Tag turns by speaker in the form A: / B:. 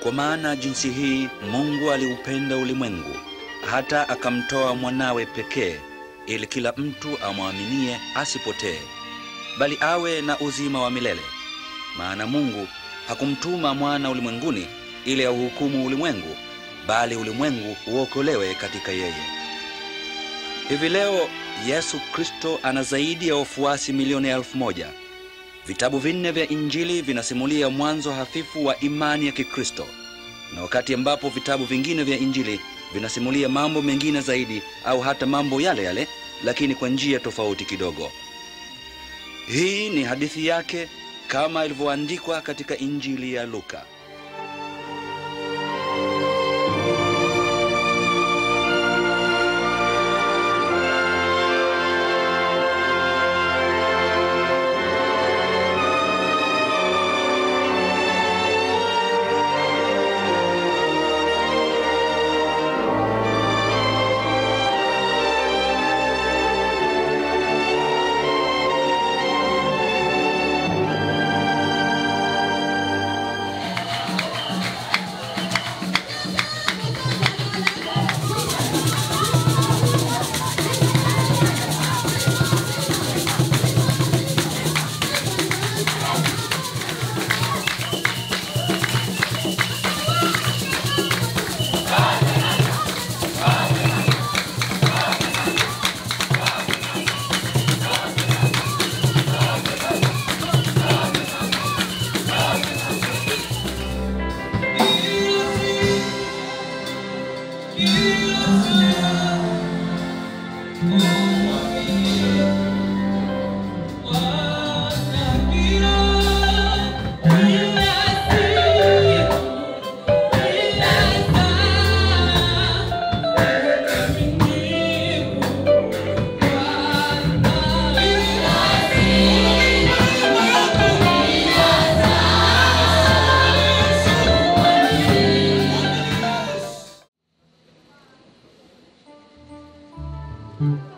A: Kwa maana jinsi hii Mungu aliupenda ulimwengu hata akamtoa mwanawe pekee, ili kila mtu amwaminie asipotee, bali awe na uzima wa milele. Maana Mungu hakumtuma mwana ulimwenguni ili auhukumu ulimwengu, bali ulimwengu uokolewe katika yeye. Hivi leo Yesu Kristo ana zaidi ya wafuasi milioni elfu moja. Vitabu vinne vya Injili vinasimulia mwanzo hafifu wa imani ya Kikristo, na wakati ambapo vitabu vingine vya Injili vinasimulia mambo mengine zaidi au hata mambo yale yale, lakini kwa njia tofauti kidogo. Hii ni hadithi yake kama ilivyoandikwa katika Injili ya Luka.
B: Mm.